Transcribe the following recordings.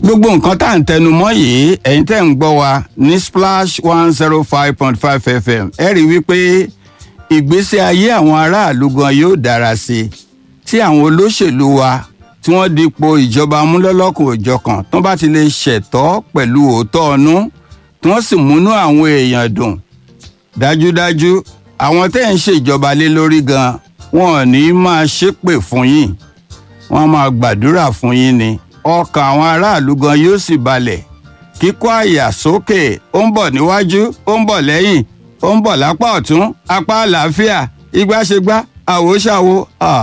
gbogbo nǹkan tá à ń tẹnu mọ́ yìí ẹ̀yin tẹ́ ń gbọ́ wa ní splash one zero five point five fm ẹ rí i wípé ìgbésí ayé àwọn aráàlú gan yóò dára sí i tí àwọn olóṣèlú wa tí wọ́n dípò ìjọba amúlọ́lọ́kùn òjọ̀kan tó bá ti lè ṣẹ̀tọ́ pẹ̀lú òótọ́ ọnú tí wọ́n sì múnú àwọn èèyàn dùn dájúdájú àwọn tẹ́ ń ṣèjọba lé lórí gan wọn ò ní máa ṣépè fún yín wọ́n máa gbàdúrà fún yín ni ọkàn àwọn aráàlú gan yóò sì balẹ̀ kíkọ́ àyà sókè ó ń bọ̀ níwájú ó ń bọ̀ lẹ́yìn ó ń bọ̀ lápá ọ̀tún apá àlàáfíà igbáṣegbá àwòṣàwò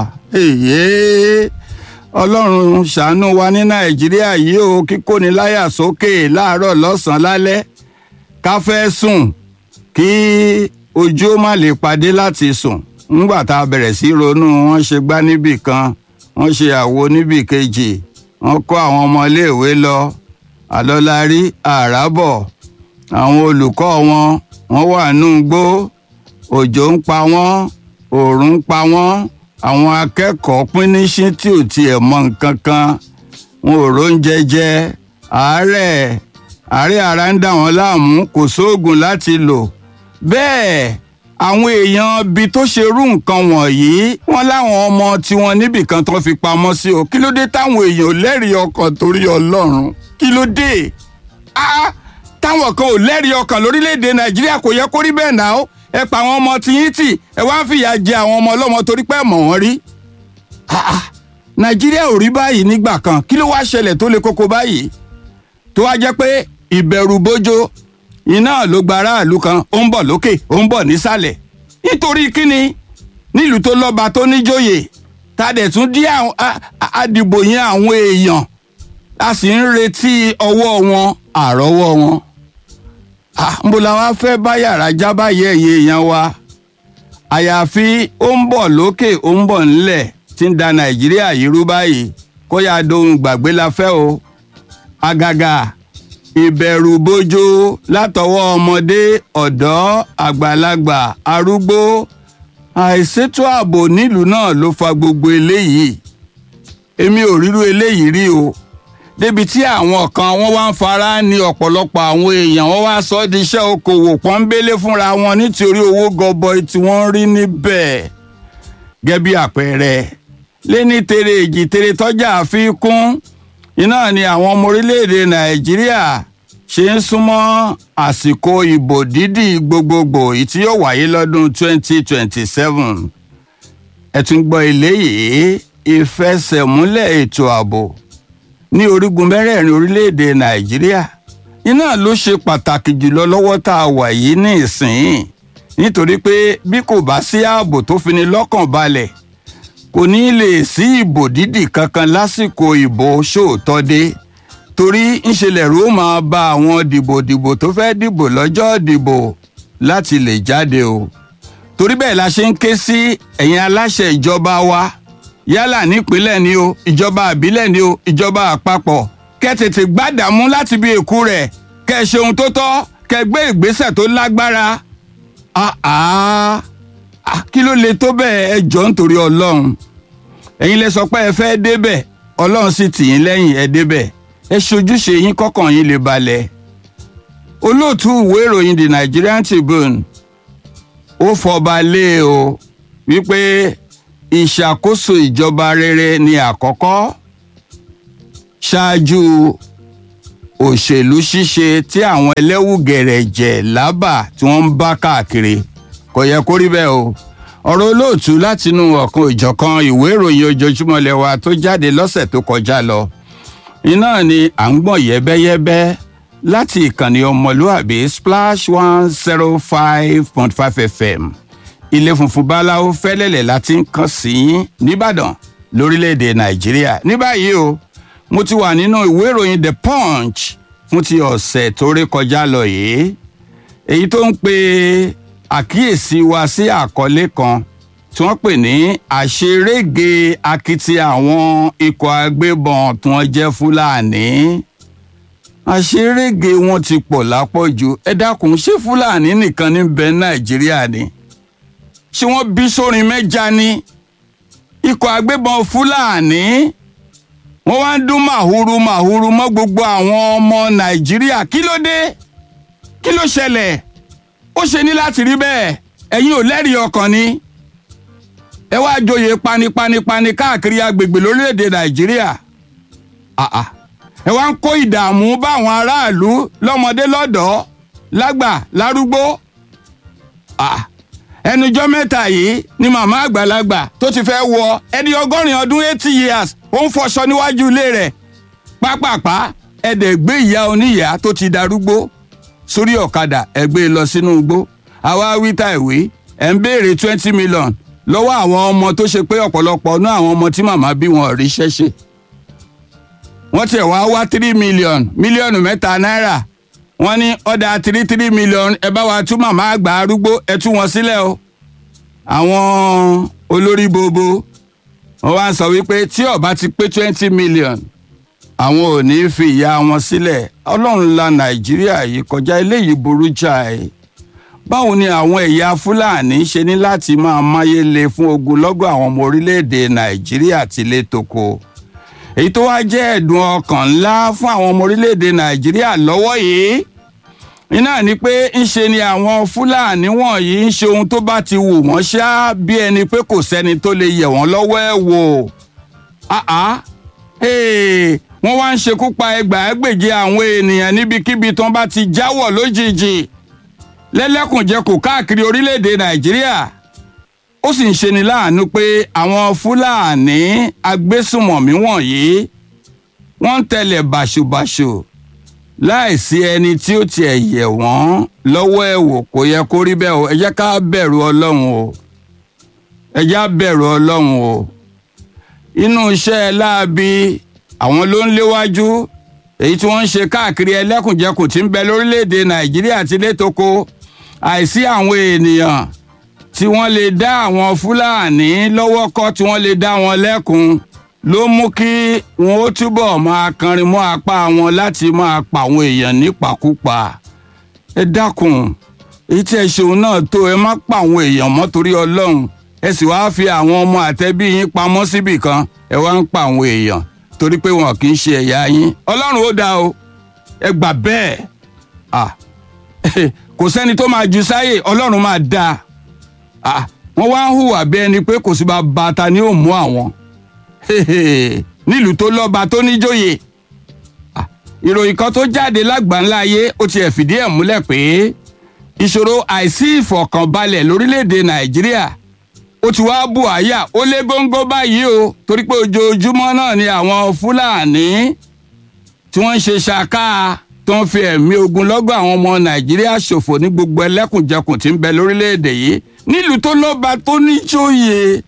èyí ọlọ́run ṣàánú wa ní nàìjíríà yìí ó kíkóni láyà sókè láàárọ̀ lọ́sàn-án lálẹ́ ká fẹ́ sùn kí ojú ó má lè padé láti sùn ńgbà tá a bẹ̀rẹ̀ sí ronú wọ́n ṣe gbá níbì kan wọ́n ṣe àwo níbì kejì wọ́n kó àwọn ọmọléèwé lọ àlọ́lárí àràbọ̀ àwọn olùkọ́ wọn wọ́n wà nù gbó òjò ń pa wọ́n òòrùn ń pa wọ́n àwọn akẹ́kọ̀ọ́ píníṣín tí ò tiẹ̀ mọ nǹkan kan wọn ò róúnjẹ jẹ àárẹ̀ àárẹ̀ ara ń dà wọ́n láàmú kò sóògùn láti lò bẹ́ẹ̀ àwọn èèyàn ibi tó ṣe rú nǹkan wọ̀nyí wọ́n láwọn ọmọ tiwọn níbìkan tó fi pamọ́ sí o kí ló dé táwọn èèyàn ò lẹ́rìí ọkàn torí ọlọ́run kí ló dé ah táwọn kan ò lẹ́rìí ọkàn lórílẹ̀‐èdè nàìjíríà kò yẹ kó rí bẹ́ẹ̀ náà ẹ pa àwọn ọmọ tiyín tì ẹ wá ń fìyà jẹ àwọn ọmọ ọlọ́mọ torí pé ẹ mọ̀ wọ́n rí nàìjíríà ò rí báyìí nígbà kan kí ló wá ṣẹlẹ̀ tó le koko báyìí tó wá jẹ́ pé ìbẹ̀rù bójó iná ló gba aráàlú kan ó ń bọ̀ lókè ó ń bọ̀ nísàlẹ̀ nítorí kíni nílùú tó lọ́ba tó níjòyè ta dẹ̀ tún dí àdìbò yẹn àwọn èèyàn a sì ń retí ọwọ́ wọn àrọ́wọ́ wọn nbó la wá fẹ́ bá yàrá já báyìí ẹ̀yẹ èèyàn wa àyàfi ó ń bọ̀ lókè ó ń bọ̀ ńlẹ̀ tí ń da nàìjíríà yìí rú báyìí kó yá dohun gbàgbé la fẹ́ o àgàgà ìbẹ̀rù bójó látọwọ́ ọmọdé ọ̀dọ́ àgbàlagbà arúgbó àìsétò ààbò nílùú náà ló fa gbogbo eléyìí èmi ò rírú eléyìí rí o débi tí àwọn kan wọ́n wá ń fara ní ọ̀pọ̀lọpọ̀ àwọn èèyàn wọ́n wá sọ ọ́ di iṣẹ́ okòwò pọ́nbélé fúnra wọn nítorí owó gọbọi tí wọ́n ń rí níbẹ̀ gẹ́gẹ́ bí àpẹẹrẹ lẹ́ni tere èjì tere tọ́jà fi kún iná ni àwọn ọmọ orílẹ̀-èdè nàìjíríà ṣe ń súnmọ́ àsìkò ìbò dídì gbogbogbò èyí tí yóò wáyé lọ́dún 2027 ẹ tún gbọ́ eléyìí ìfẹsẹ̀múlẹ̀ ètò ààbò ní orígun mẹ́rẹ̀ẹ̀rin orílẹ̀-èdè nàìjíríà iná ló ṣe pàtàkì jùlọ lọ́wọ́ tá a wà yìí ní ìsìn nítorí pé bí kò bá sí ààbò tó fini lọ́kàn balẹ̀ kò ní lè sí ìbò dídì kankan lásìkò ìbò ṣòótọ́ dé torí ńṣẹlẹ̀ ló máa ba àwọn dìbòdìbò tó fẹ́ dìbò lọ́jọ́ dìbò láti lè jáde o torí bẹ́ẹ̀ la ṣe ń ké sí ẹ̀yin aláṣẹ ìjọba wa yálà nípínlẹ̀ ni o ìjọba àbílẹ̀ ni o ìjọba àpapọ̀ kẹ́ tètè gbádàmú láti bí èkú rẹ̀ kẹ́ ṣe ohun tó tọ́ kẹ́ gbé ìgbésẹ̀ tó lágbára kí ló le tó bẹ́ẹ̀ ẹ jọ nítorí ọlọ́run ẹ̀yin lẹ sọ pé ẹ fẹ́ débẹ̀ ọlọ́run sì tì yín lẹ́yìn ẹ débẹ̀ ẹ ṣojúṣe yín kọ́kàn yín lè balẹ̀ olóòtú ìwé ìròyìn the Nigerian Tribune ó fọba lé o wípé ìṣàkóso ìjọba rere ni àkọ́kọ́ ṣáájú òṣèlú ṣíṣe tí àwọn ẹlẹ́wù gẹ̀rẹ̀jẹ̀ lábà tí wọ́n ń bá káàkiri kò yẹ kó rí bẹ́ẹ̀ o ọ̀rọ̀ olóòtú látinú ọ̀kan ìjọ̀kan ìwé ìròyìn ojoojúmọ́ lẹ́wà tó jáde lọ́sẹ̀ tó kọjá lọ iná ni à ń gbọ̀n yẹ́bẹ́yẹ́bẹ́ láti ìkànnì ọmọlúàbí splash one zero five point five fm ilé funfun báláwo fẹ́lẹ́lẹ̀ láti ń kàn sí yín nìbàdàn lórílẹ̀‐èdè nàìjíríà ní báyìí o mo ti wà nínú ìwé ìròyìn the punch fún ti ọ̀sẹ̀ tó rí kọjá lọ yìí èyí tó ń pe àkíyèsí wa sí àkọlé kan tí wọ́n pè ní àṣerége akitiyan àwọn ikọ̀ agbébọn tí wọ́n jẹ́ fúlàní àṣerége wọn ti pọ̀ lápọ̀jù ẹ dákun ṣé fúlàní nìkan ní bẹ nàìjíríà ni ṣé wọ́n bí sórin mẹ́ja ni ikọ̀ agbébọn fúlàní wọ́n wá ń dún màhúrú màhúrú mọ́ gbogbo àwọn ọmọ nàìjíríà kí ló dé kí ló ṣẹlẹ̀ ó ṣe ní láti rí bẹ́ẹ̀ ẹ̀yin ò lẹ́rìí ọkàn ni ẹ wá joyè panipanipani káàkiri agbègbè lórílẹ̀‐èdè nàìjíríà àà ẹ wá ń kó ìdààmú báwọn aráàlú lọ́mọdé lọ́dọ̀ọ́ lágbà lárúgbó àà ẹnujọ́ mẹ́ta yìí ni màmá àgbàlagbà tó ti fẹ́ wọ ẹni ọgọ́rin ọdún eighty years ó ń fọṣọ níwájú ilé rẹ̀ pápápá ẹ̀dẹ̀ gbé ìyá oníyàá tó ti darúgbó sórí ọ̀kadà ẹ̀ gbé e lọ sínú igbó àwa wíta ìwé ẹ̀ ń béèrè twenty million lọ́wọ́ àwọn ọmọ tó ṣe pé ọ̀pọ̀lọpọ̀ ọ̀nà àwọn ọmọ tí màmá bí wọn rí ṣẹ́ṣe wọ́n tiẹ̀ wá wá three million mílíọ̀nù mẹ́ta náírà wọ́n ní ọ̀dà three three million ẹ bá wa tú màmá àgbà arúgbó ẹ tú wọn sílẹ̀ o àwọn olórí bobo wọ́n wá ń sọ wípé tí ó bá ti pé twenty million àwọn ò ní fi ìyá wọn sílẹ̀ ọlọ́run la nàìjíríà yìí kọjá eléyìí burú jáì báwo ni àwọn ẹ̀yà fúlàní ṣe ní láti máa máyélé fún ogunlọ́gọ̀ àwọn ọmọ orílẹ̀-èdè nàìjíríà tilé toko èyí tó wá jẹ́ ẹ̀dùn ọkàn ńlá fún àwọn ọmọ orílẹ̀-èdè nàìjíríà lọ́wọ́ yìí iná ni pé ńṣe ni àwọn fúlàní wọ̀nyí ń ṣe ohun tó bá ti wù wọ́n ṣá bí ẹni pé kò sẹ́ni tó lè yẹ̀ wọ́n lọ́wọ́ ẹ̀ wò wọ́n wá ń ṣekú pa ẹgbàágbèje àwọn ènìyàn níbikíbi tí wọ́n bá ti jáwọ́ lójijì lẹ́lẹ́kùnjẹkù káàkiri orílẹ̀-èdè nàìjíríà ó sì ń ṣeni láàánú pé àwọn fúlàní agbésùmọ̀mí wọ̀nyí wọ́n ń tẹ̀lé bàṣubàṣu láìsí ẹni tí ó tiẹ̀ yẹ̀ wọ́n lọ́wọ́ ẹ̀ wò kò yẹ kó rí bẹ́ẹ̀ o ẹ jẹ́ ká bẹ̀rù ọlọ́run o ẹ jẹ́ á bẹ̀rù ọlọ́run o inú iṣẹ́ láabi àwọn ló ń léwájú èyí tí wọ́n ń ṣe káàkiri ẹlẹ́kùnjẹkùn tí ń bẹ lórílẹ̀‐èdè nàìjíríà ti létoko àìsí àwọn ènìyàn tí wọ́n lè dá àwọn fúlàní lọ́wọ́ kọ́ tí wọ́n lè dá wọn lẹ́kun ló mú kí wọn ó túbọ̀ máa kanrin mọ́ apá wọn láti máa pa àwọn èèyàn nípakúpa ẹ dákun èyí tí ẹ ṣeun náà tó ẹ má pa àwọn èèyàn mọ́ torí ọlọ́run ẹ sì wáá fi àwọn ọmọ àtẹbí yín pamọ́ síbì kan ẹ wá ń pa àwọn èèyàn torí pé wọn kì í ṣe ẹ̀yà yín ọlọ́run ó dáa o ẹ gbà bẹ́ẹ̀ kò sẹ́ni tó máa ju sáyè ọlọ́run máa dáa wọ́n wá ń hùwà bí ẹni pé kò sí bá bàtà ni ó mú àwọn nílùú tó lọ́ba tó níjòyè ìròyìn kan tó jáde lágbàńlá ayé ó tiẹ̀ fìdí ẹ̀ múlẹ̀ pé ìṣòro àìsí ìfọ̀kànbalẹ̀ lórílẹ̀‐èdè nàìjíríà ó ti wá bù àyà ó lé góńgó báyìí o torí pé ojoojúmọ́ náà ni àwọn fúlàní tí wọ́n ń ṣe ṣàká tó ń fi ẹ̀mí ogun lọ́gọ̀ àwọn ọmọ nàìjíríà ṣòfò ní gbogbo ẹlẹ́kùnjẹkùn tí ń bẹ lórílẹ̀‐èdè yìí nílùú tó lọ́ba tó níjòyè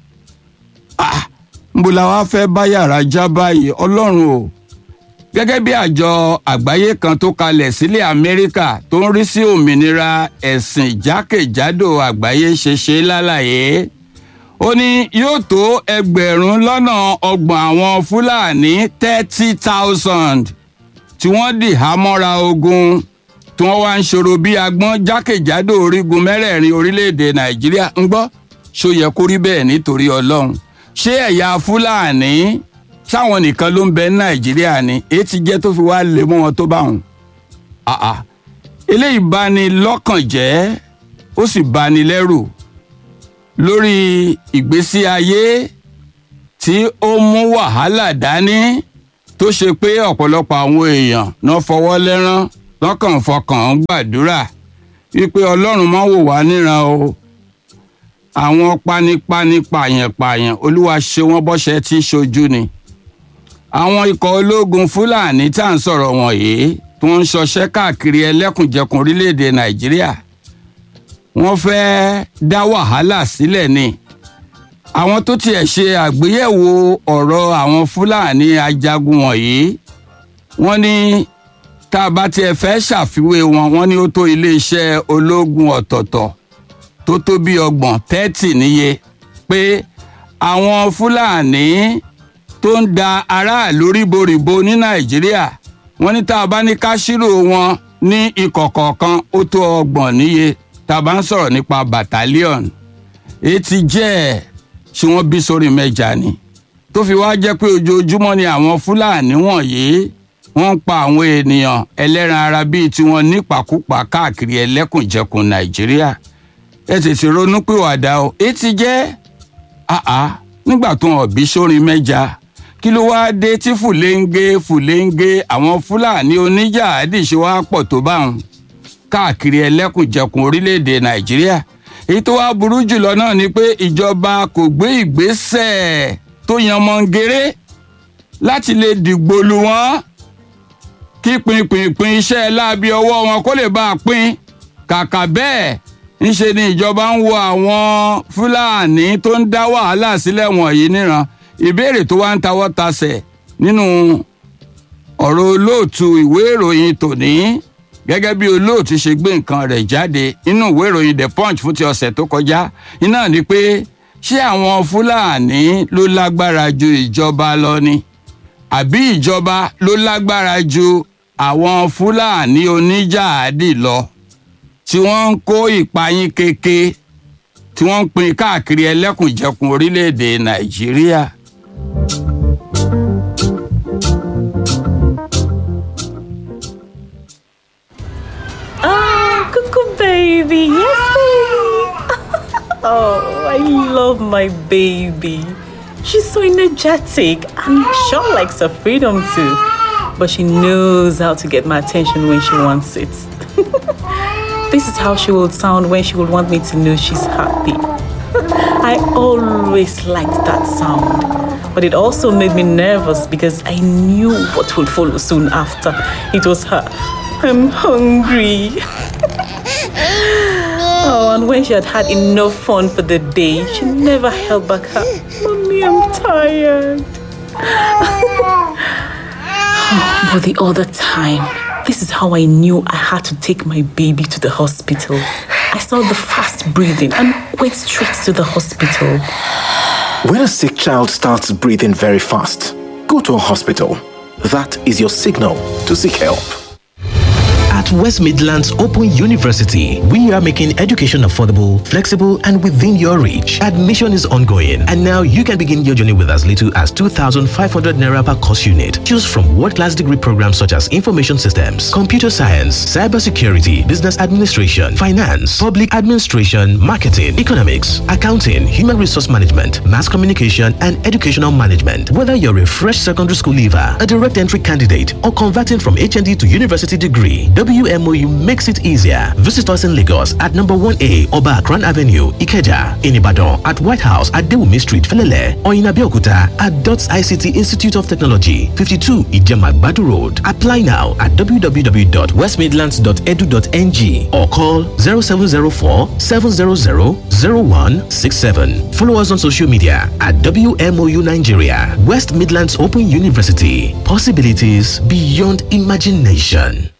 nbó la wá fẹ́ bá yàrá já báyìí ọlọ́run o gẹ́gẹ́ bí àjọ àgbáyé kan tó kalẹ̀ sílẹ̀ amẹ́ríkà tó ń rí sí òmìnira ẹ̀sìn jákèjádò àgbáyé ṣe ṣe lálàyé ó ní yóò tó ẹgbẹ̀rún lọ́nà ọgbọ̀n àwọn fúlàní thirty thousand tí wọ́n dì hámọ́ra ogun tí wọ́n wá ń ṣòro bí agbọ́n jákèjádò orígun mẹ́rẹ̀ẹ̀rin orílẹ̀-èdè nàìjíríà ń gbọ́ ṣó yẹ kó rí bẹ́ẹ̀ nítorí ọlọ́run ṣé ẹ̀yà fúlàní sáwọn nìkan ló ń bẹ ní nàìjíríà ni èyí ti jẹ́ tó fi wá lé mọ́ wọn tó bá wọn. eléyìí bá ní lọ́kàn jẹ́ ó sì bá ní lẹ́rù lórí ìgbésí ayé tí ó mú wàhálà dání tó ṣe pé ọ̀pọ̀lọpọ̀ àwọn èèyàn náà fọwọ́ lẹ́rán lọ́kàn fọkàn gbàdúrà wípé ọlọ́run máa wò wá níran o àwọn panipani pààyàn-pààyàn olúwa ṣe wọ́n bọ́ṣẹ́ tí ṣojú ni àwọn ikọ̀ ológun fúlàní tá à ń sọ̀rọ̀ wọ̀nyí tí wọ́n ń ṣọṣẹ́ káàkiri ẹlẹ́kùnjẹkùn orílẹ̀-èdè nàìjíríà wọ́n fẹ́ẹ́ dá wàhálà sílẹ̀ ni àwọn tó tiẹ̀ ṣe àgbéyẹ̀wò ọ̀rọ̀ àwọn fúlàní ajagun wọ̀nyí wọ́n ní tá a bá tiẹ̀ fẹ́ ṣàfiwé wọn wọ́n ní ó tó iléeṣẹ́ ológun ọ̀tọ̀ọ̀tọ̀ tó tó bí ọgbọ̀n tẹ́tì níye pé àwọn fúlàní tó ń da aráàlú ríboríbo ní nàìjíríà wọ́n ní tá a bá ní ká ṣírò wọn ní ikọ̀ kọ̀ọ̀kan ó tó ọgbọ̀n níye tá a bá ń sọ̀rọ̀ nípa battalion èyí ti jẹ́ ẹ̀ tí wọ́n bí sórí mẹ́ja ni tó fi wá jẹ́ pé ojoojúmọ́ ni àwọn fúlàní wọ̀nyí wọ́n ń pa àwọn ènìyàn ẹlẹ́ran ara bíi tiwọn nípakúpa káàkiri ẹlẹ́kùnjẹkùn nàìjíríà ẹ tètè ronú pìwàdà o èyí ti jẹ́ àá nígbà tó hàn bí sórin mẹ́ja kí ló wáá dé tí fùlẹ́ńgé fùlẹ́ńgé àwọn fúlàní oníjà àdìsí wá pọ̀ tó báwọn káàkiri ẹlẹ́kùnjẹkùn orílẹ̀-èdè nàìjíríà èyí tó wá burú jùlọ náà ni pé ìjọba kò gbé ìgbésẹ̀ tó yan mọ́ngéré láti lè dìgbò lù wọ́n kí pinpinpin iṣẹ́ láabi ọwọ́ wọn kó lè bá a pín kàkà bẹ́ẹ̀ ńṣe ni ìjọba ń wo àwọn fúlàní tó ń dá wàhálà sílẹ̀ wọ̀nyí níran ìbéèrè tó wá ń tawọ́ tasẹ̀ nínú ọ̀rọ̀ olóòtú ìwé ìròyìn tòní gẹ́gẹ́ bí olóòtú ṣe gbé nǹkan rẹ̀ jáde nínú ìwé ìròyìn the punch fún ti ọ̀sẹ̀ tó kọjá iná ni pé ṣé àwọn fúlàní ló lágbára ju ìjọba lọ ni àbí ìjọba ló lágbára ju àwọn fúlàní oníjàádì lọ tí wọ́n ń kó ìpayín keke tí wọ́n ń pín káàkiri ẹlẹ́kùnjẹkùn orílẹ̀-èdè nàìjíríà. Oh, cuckoo baby. Yes, baby. oh, I love my baby. She's so energetic and sure likes her freedom too. But she knows how to get my attention when she wants it. this is how she will sound when she will want me to know she's happy. I always liked that sound. But it also made me nervous because I knew what would follow soon after. It was her. I'm hungry. oh, and when she had had enough fun for the day, she never held back her. Mommy, I'm tired. Oh, but the other time, this is how I knew I had to take my baby to the hospital. I saw the fast breathing and went straight to the hospital. When a sick child starts breathing very fast, go to a hospital. That is your signal to seek help. At West Midlands Open University, we are making education affordable, flexible, and within your reach. Admission is ongoing, and now you can begin your journey with as little as 2,500 naira per course unit. Choose from world-class degree programs such as information systems, computer science, cybersecurity, business administration, finance, public administration, marketing, economics, accounting, human resource management, mass communication, and educational management. Whether you're a fresh secondary school leaver, a direct entry candidate, or converting from HND to university degree, WMOU makes it easier. Visit us in Lagos at number 1A Oba Akran Avenue, Ikeja, in Ibadan at White House at Dewumi Street, Felele, or in Abeokuta at DOTS ICT Institute of Technology, 52 Ijema Badu Road. Apply now at www.westmidlands.edu.ng or call 0704 700 0167. Follow us on social media at WMOU Nigeria, West Midlands Open University. Possibilities beyond imagination.